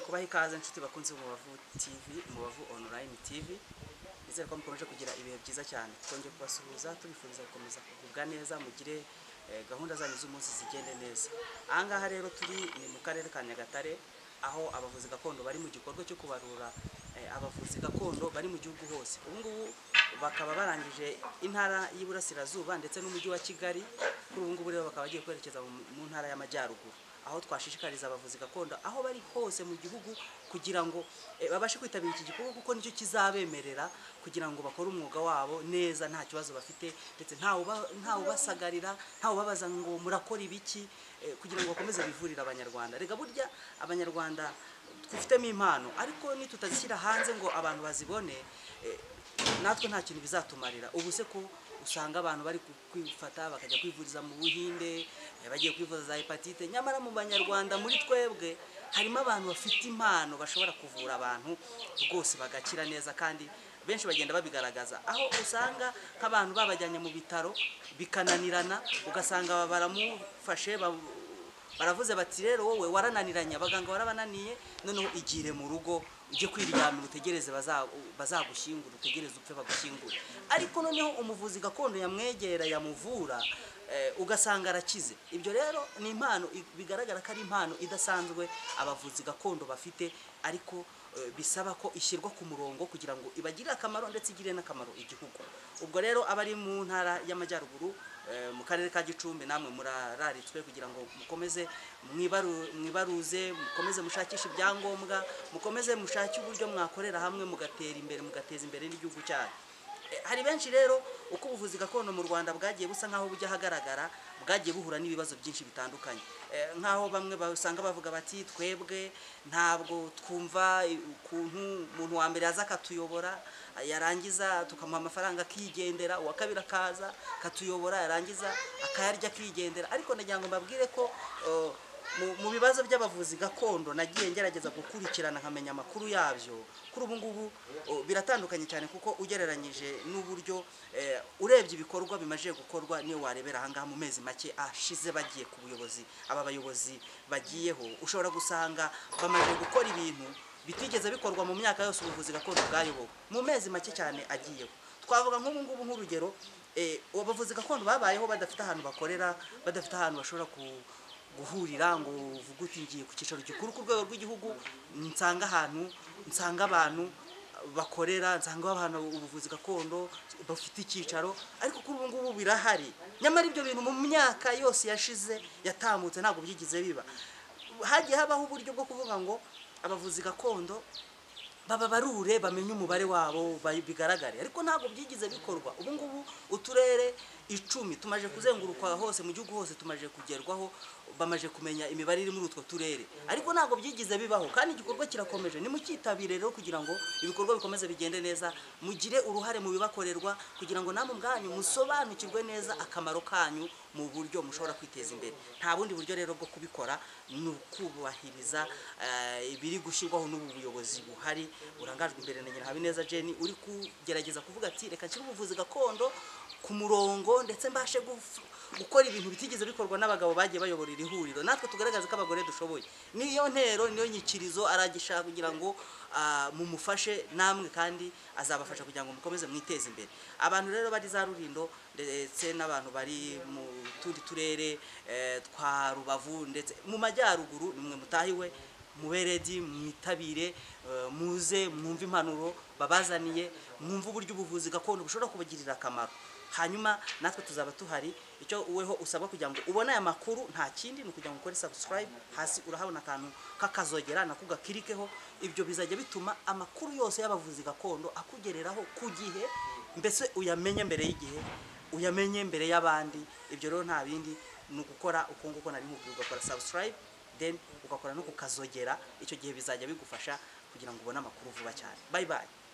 tubaha ikaze inshuti bakunze Umubavu TV Umubavu online TV nizere ko mukomeje kugira ibihe byiza cyane twongeye kubasuhuza tubifuriza gukomeza kugubwa neza mugire eh, gahunda zanyu z'umunsi zigende neza aha ngaha rero turi ni mu karere ka Nyagatare aho abavuzi gakondo bari mu gikorwa cyo kubarura eh, abavuzi gakondo bari mu gihugu hose ubu ngubu bakaba barangije intara y'Iburasirazuba ndetse n'umujyi wa Kigali kuri ubu ngubu rero bakaba bagiye kwerekeza mu mu ntara y'Amajyaruguru aho twashishikariza abavuzi gakondo aho bari hose mu gihugu kugira ngo eh, babashe kwitabira iki gikorwa kuko nicyo kizabemerera kugira ngo bakore umwuga wabo neza nta kibazo bafite ndetse ntawubasagarira ntawubabaza ngo murakora ibiki eh, kugira ngo bakomeze bivurire abanyarwanda reka burya abanyarwanda twifitemo impano ariko nitutazishyira hanze ngo abantu bazibone eh, natwe nta kintu bizatumarira ubu se ko usanga abantu bari ku- kwifata bakajya kwivuriza mu buhinde eh, bagiye kwivuza za hepatite nyamara mu banyarwanda muri twebwe harimo abantu bafite impano bashobora kuvura abantu rwose bagakira neza kandi benshi bagenda babigaragaza aho usanga nk'abantu babajyanye mu bitaro bikananirana ugasanga baramufashe ba- baravuze bati rero wowe warananiranye abaganga warabananiye noneho igire mu rugo ujye kwiryamira utegereze baza- bazagushyingura utegereze upfe bagushyingure ariko noneho umuvuzi gakondo yamwegera yamuvura eh, ugasanga arakize ibyo rero ni impano i- bigaragara ko ari impano idasanzwe abavuzi gakondo bafite ariko eh, bisaba ko ishyirwa ku murongo kugira ngo ibagirire akamaro ndetse igire n'akamaro igihugu ubwo rero abari mu ntara y'amajyaruguru eh, mu karere ka gicumbi namwe murararitswe kugira ngo mukomeze mwibaru- mwibaruze mukomeze mushakishe ibyangombwa mukomeze mushake uburyo mwakorera hamwe mugatera imbere mugateza imbere n'igihugu cyanyu Eh, hari benshi rero uko ubuvuzi gakondo mu Rwanda bwagiye busa nkaho bujya ahagaragara bwagiye buhura n'ibibazo byinshi bitandukanye Eh, nkaho bamwe basanga bavuga bati twebwe ntabwo twumva eh, ukuntu umuntu wa mbere aza akatuyobora eh, yarangiza tukamuha amafaranga akigendera uwa kabiri akaza akatuyobora yarangiza akayarya akigendera ariko nagira ngo mbabwire ko eh, mu, mu bibazo by'abavuzi gakondo nagiye ngerageza gukurikirana nkamenya amakuru yabyo kuri ubu ngubu o, biratandukanye cyane kuko ugereranyije n'uburyo eh, urebye ibikorwa bimaze gukorwa niyo warebera aha ngaha mu mezi make ashize bagiye ku buyobozi aba bayobozi bagiyeho ushobora gusanga bamaze gukora ibintu bitigeze bikorwa mu myaka yose ubuvuzi gakondo bwayobowe mu mezi make cyane agiyeho twavuga nk'ubu ngubu nk'urugero eh, abavuzi gakondo babayeho badafite ahantu bakorera badafite ahantu bashobora ku- guhurira ngo uvuge uti ngiye ku cyicaro gikuru ku rwego rw'igihugu nsanga ahantu nsanga abantu bakorera nsanga abantu ubuvuzi gakondo bafite icyicaro ariko kuri ubu ngubu birahari nyamara ibyo bintu mu myaka yose yashize yatambutse ntabwo byigize biba hagiye habaho uburyo bwo kuvuga ngo abavuzi gakondo bababarure bamenye umubare wabo ba- bigaragare ariko ntabwo byigize bikorwa ubu ngubu uturere icumi tumaje kuzenguruka hose mu gihugu hose tumaje kugerwaho bamaje kumenya imibare iri muri utwo turere ariko ntabwo byigize bibaho kandi igikorwa kirakomeje nimucyitabire rero kugira ngo ibikorwa bikomeze bigende neza mugire uruhare mu bibakorerwa kugira ngo namwe ubwanyu musobanukirwe neza akamaro kanyu mu buryo mushobora kwiteza imbere nta bundi buryo rero bwo kubikora ni ukubahiriza eh, ibiri gushyirwaho n'ubu buyobozi buhari burangajwe imbere na Nyirahabineza Jenny uri kugerageza kuvuga ati reka nshyire ubuvuzi gakondo ku murongo ndetse mbashe guf- gukora ibintu bitigeze bikorwa n'abagabo bagiye bayobora iri huriro natwe tugaragaze ko abagore dushoboye niyo ntero niyo nyikirizo aragishaka kugira ngo ah, mumufashe namwe kandi azabafasha kugira ngo mukomeze mwiteze imbere abantu rero bari za rurindo ndetse n'abantu bari mu tundi turere eh, twa rubavu ndetse mu majyaruguru nimwe mutahiwe muberedi mwitabire eh, muze mwumve impanuro babazaniye mwumve uburyo ubuvuzi gakondo bushobora kubagirira akamaro hanyuma natwe tuzaba tuhari icyo weho usabwa kugira ngo ubone aya makuru nta kindi ni ukugira ngo ukore subscribe hasi urahabona akantu k'akazogera nako gakirikeho ibyo bizajya bituma amakuru yose y'abavuzi gakondo akugereraho ku gihe mbese uyamenye mbere y'igihe uyamenye mbere y'abandi ibyo rero nta bindi ni ugukora uko nguko nari nkubwiye ugakora subscribe then ugakora no ku kazogera icyo gihe bizajya bigufasha kugira ngo ubone amakuru vuba cyane bye bye